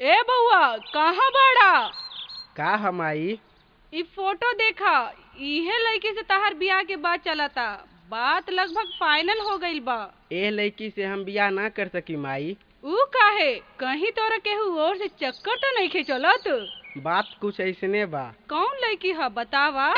ए बउआ कहाँ बाड़ा का हम आई इ फोटो देखा इहे लड़की से तहार बियाह के बात चलता बात लगभग फाइनल हो गईल बा एह लड़की से हम बियाह ना कर सकी माई ऊ काहे कहीं तोरा केहू और से चक्कर तो नहीं खे चलत बात कुछ ऐसने बा कौन लड़की है बतावा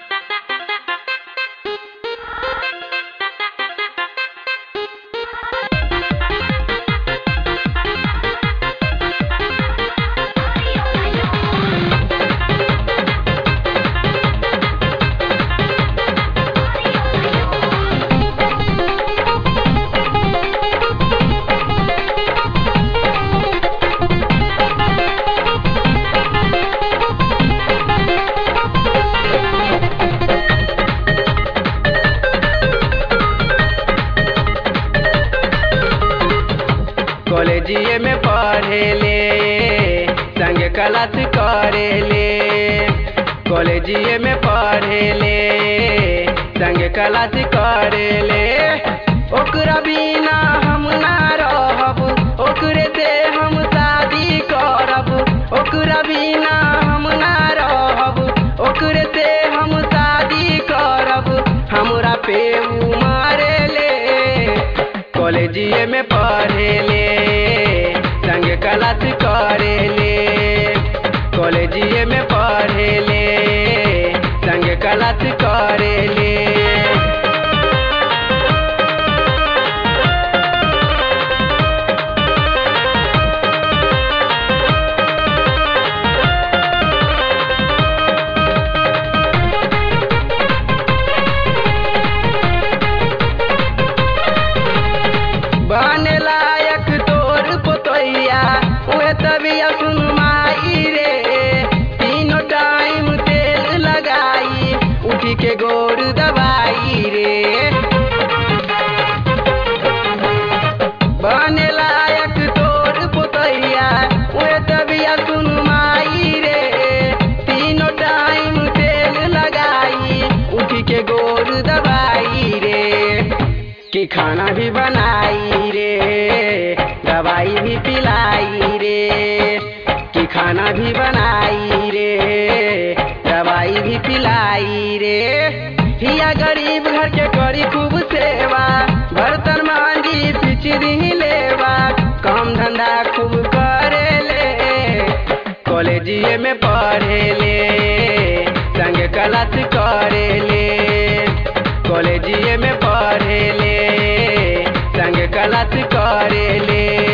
कॉलेजिए में पढ़े ले संग क्लास करे ले कॉलेजिए में पढ़े ले संग क्लास करे ले ओकरा बिना हम ना रहब ओकरे से हम शादी करब ओकरा बिना हम ना रहब ओकरे से हम शादी करब हमरा पे उ मारे ले कॉलेजिए में पढ़े ले संग क्लास करे ले कॉलेजिए में पढ़े ले संग क्लास करे ले बने लायक तोर पोतैया उहे तबिया सुन माई रे तीनों टाइम तेल लगाई उठी के गोर दबाई रे बने लायक तोर पोतैया उहे तबिया सुन माई रे तीनों टाइम तेल लगाई उठी के गोर दबाई रे कि खाना भी बनाई रे दवाई भी पिलाई रे कि खाना भी बनाई रे दवाई भी पिलाई रे हिया गरीब घर के करी खूब सेवा बर्तन मांझी पिचरी लेवा काम धंधा खूब करे ले कॉलेजिए में पढ़े ले संग क्लास करे ले कॉलेजिए में पढ़े ले संग क्लास करे ले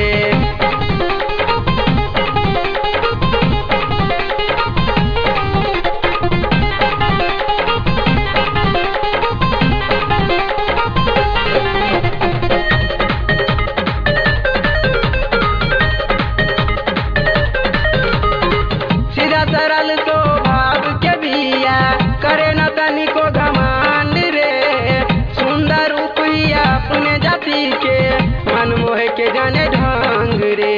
सीधा सरल स्वभाव के बिया करे न तनिको घमंड रे सुंदर रूपिया अपने जाति के मन मोह के जाने ढंग रे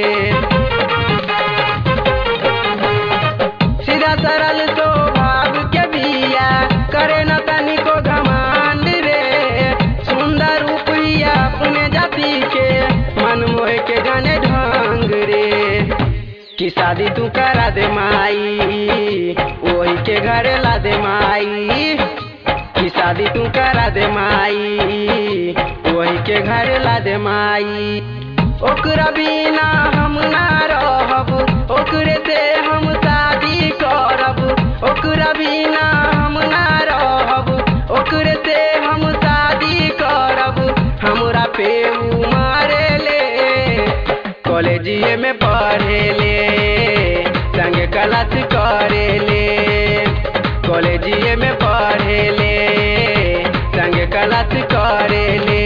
सीधा सरल स्वभाव के बिया करे न तनिको घमंड रे सुंदर रूपिया अपने जाति के मन मोह के जाने ढंग रे कि शादी तू करा दे माई वही के घरे ला दे माई कि शादी तू करा दे माई वही के घरे ला दे माई ओकरा बिना हम ना रहब ओकरे से हम शादी करब ओकरा बिना हम ना रहब ओकरे से हम शादी करब हमरा पे उ मारे ले कॉलेजिए में पढ़े ले संग क्लास करे ले कॉलेजिए में पढ़े ले संग क्लास करे ले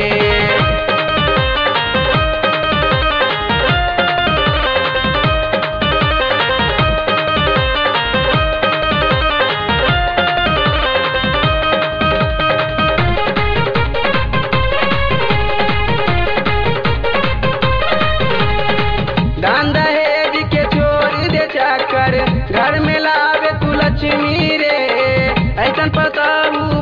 दान दहेज के छोड़ दे चक्कर घर में लावे तू लक्ष्मी रे ऐसन पता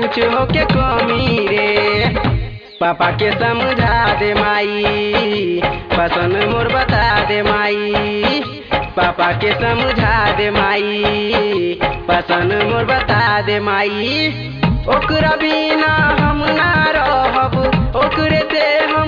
कुछ होके कमी रे पापा के समझा दे माई पसंद मोर बता दे माई पापा के समझा दे माई पसंद मोर बता दे माई ओकरा बिना हम ना रहब ओकरे से हम